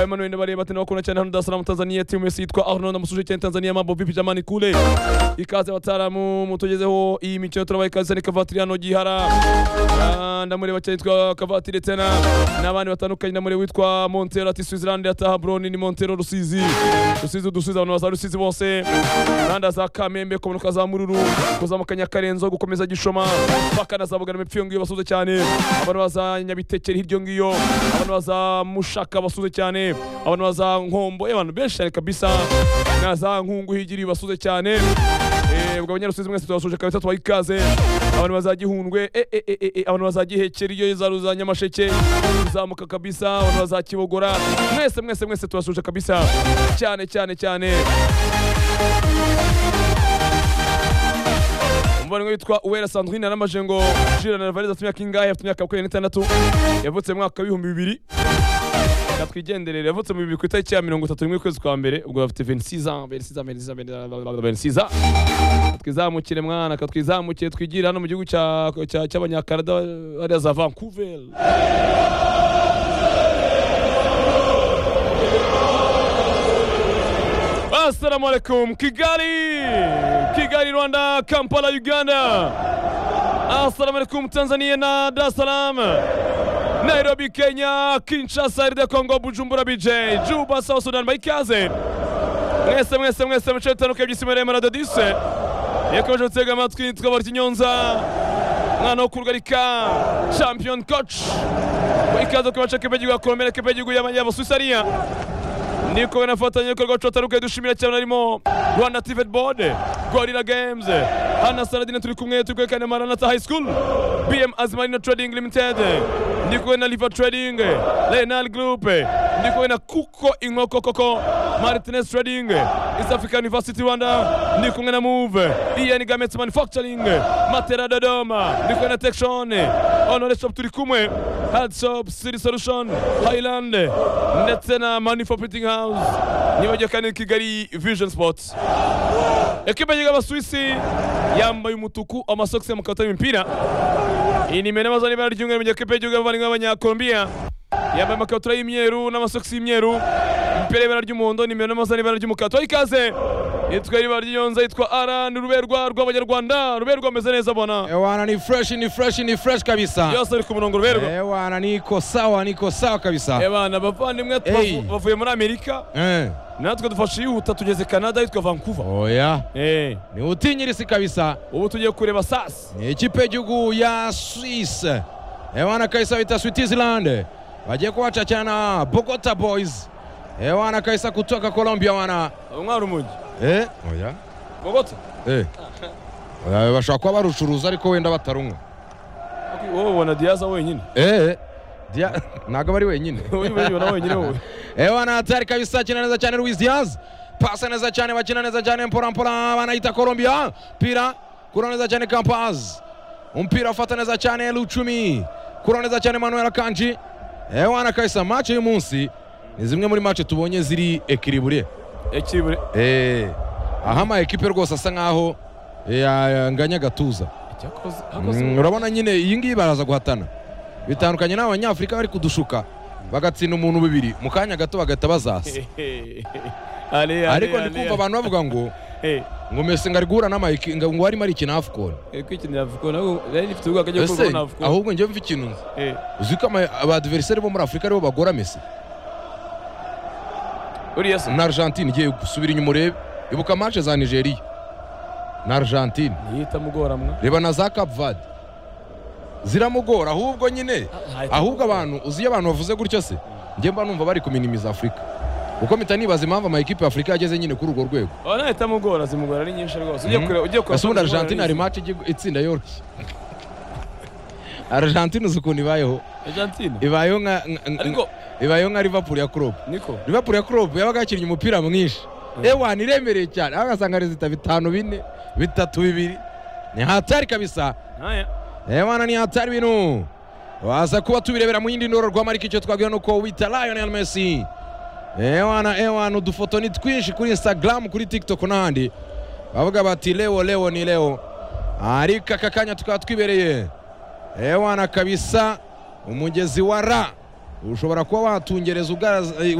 Emmanuel bareba ati nakubona cyane hano Dar es Salaam Tanzania timu yose yitwa Arnold amusuje cyane Tanzania mambo vipi jamani kule ikaze bataramu mutugezeho iyi mikino turabaye ikaze ni kavatiri hano gihara Ah, ndamureba cyane yitwa kavatiri tena n'abandi batandukanye ndamureba witwa Montero ati Switzerland yataha bro ni Montero Rusizi Rusizi dusubiza abantu baza Rusizi bose Rwanda za Kamembe komunuka za Mururu kuzamuka Nyakarenzo gukomeza Gishoma paka na za Bugarama epfo iyo ngiyo basuze cyane abantu baza Nyabitekeri hirya ngiyo abantu baza Mushaka basuze cyane abantu baza Nkombo eh, abantu benshi cyane kabisa na za Nkungu higiri basuze cyane Eh, ubwo abanyarusizi mwese tubasuje kabisa tubaha ikaze abantu bazagihundwe eh, eh, eh, eh, eh, abantu bazagihekera iyo za za nyamasheke uzamuka kabisa abantu bazakibogora mwese mwese mwese tubasuje kabisa cyane cyane cyane umuvandimwe witwa uwera sandrine yaramaje ngo jirana na valise afite imyaka ingahe afite imyaka makumyabiri n'itandatu yavutse mu mwaka w'ibihumbi bibiri katwigenderere yavutse mu bibiri ku itariki ya mirongo itatu n'imwe ukwezi kwa mbere ubwo bafite 26 ans 26 ans 26 ans 26 ans katwizamukire mwana katwizamukire twigire hano mu gihugu cya- cya- cy'abanyakanada hariya za vancouver assalamu alaikum kigali kigali rwanda kampala uganda assalamu alaikum tanzania na dar es salaam Nairobi, Kenya, Kinshasa, RD Congo, Bujumbura, BJ, Juba, South Sudan, Maikaze. Mwese mwese mwese muce bitandukanye by'isima ya Radio Dise. Yakomeje gutega amatwi twabara Kinyonza. Mwana wo kurugarika, champion coach. Ikaze ku bace k'igihugu ya Colombia, k'igihugu y'Abasuisariya. Niko banafatanya ibikorwa tutandukanye dushimira cyane harimo Rwanda Tivet Board, Gorilla Games, Hana Saladin turi kumwe turi kwerekana Maranatha High School, BM Azmarina Trading Limited, ndi kumwe na Liver Trading, Renal Group, ndi kumwe na Kuko Inkoko Koko, Martinez Trading, East African University Rwanda, ndi kumwe na Move, EN Garments Manufacturing, Matera Dodoma, ndi kumwe na Texon, Honore Shop turi kumwe, Hard Shop, City Solution, Highland, ndetse na Manufacturing House, nibagiwe kandi Kigali Vision Sports. Ekipe yiga abasuwisi yambaye umutuku amasogisi y'amakabutura y'imipira. Iyi ni imena amazon ibara ry'umweru mu gihe ekipe y'igihugu y'abavandimwe b'abanyakolombiya yambaye amakabutura y'imyeru n'amasogisi y'imyeru umupira y'ibara ry'umuhondo ni imena amazon ibara ry'umukara tubaha ikaze yitwa ibara ry'iyonza yitwa ara ni ruberwa rw'abanyarwanda ruberwa ameze neza bona Ewana ni fresh ni fresh ni fresh kabisa. byose biri ku murongo ruberwa Ewana niko sawa niko sawa kabisa. ebana bavandimwe Hey. tubavu- bavuye muri amerika Eh. natwe dufashe yihuta tugeze canada yitwa vancouver Oya. Eh, Ni utinyirisi kabisa. ubu tugiye kureba sasi Ni ikipe y'igihugu ya Swiss. Ewana kabisa bita Switzerland. Bagiye kuwachachana na Bogota Boys. Ewana kabisa kutoka Colombia wana. umwana umugi Eh. Oya. bogota Eh. Oya bashobora kuba barucuruza ariko wenda batarumwa. wowe ubona diyaza wenyine Eh. Dia ntago bari wenyine. wowe ubona wenyine wowe Ewa na hatari kabisa, akina neza cyane Luis Diaz, pasa neza cyane, bakina neza cyane mpora mpora, banayita Colombia, mpira kura neza cyane Campaz, umpira ufata neza cyane Lucumi, kura neza cyane Manuel Kanji. Ewa na kabisa, match uyu munsi ni zimwe muri match tubonye ziri ekiribure. ekibure Eh, aha ama ekipe rwose asa nkaho yanganya agatuza. cyakoze Mm, urabona nyine iyi ngiyi baraza guhatana bitandukanye n'abanyafurika bari kudushuka bagatsinda umuntu bibiri mu kanya gato bagahita bazasa ariko ndi kumva abantu bavuga ngo ngo mesi ngo ari guhura n'amayiki ngo ngo arimo arikina afcon kwikinira vuko nabo rero ifite ubwo akajya ese kubona vuko ahubwo njyewe mva ikintu nzi Eh, uzi ko ama- abadiveriseri bo muri afurika aribo bagora mesi uriya se na argentine igiye gusubira inyuma urebe ibuka manche za nigeria na argentine ntiyita mugoramwa reba na za cap vade ziramugora ahubwo nyine ahubwo abantu uzi iyo abantu bavuze gutyo se njye mba numva bari kuminimiza afurika kuko mpita nibaza impamvu amayikipe ya afurika yageze nyine kuri urwo rwego aba ntahita mugora zimugora ari nyinshi rwose ugiye Mhm. kureba ugiye ese ubundi zimugora argentine ari hari maci itsinda yoroshye argentine uzi ukuntu ibayeho nyinshi. Argentine ibayeho nka nka- nka- ariko ibayeho nka liverpool ya klopp niko liverpool ya klopp yabaga yakinnye umupira mwinshi Mhm. ewana iremereye cyane aho ugasanga rezita bitanu bine bitatu bibiri ni hatari kabisa ntaya Ewana ni hatari bintu waza kuba tubirebera mu yindi ndororwamo ariko icyo twabwira ni uko wita Lionel Messi ewana ewana udufoto ni twinshi kuri Instagram kuri TikTok n'ahandi bavuga bati leo leo ni leo ariko aka kanya tukaba twibereye ewana kabisa umugezi wa ra ushobora kuba watungereza ugaza- eh,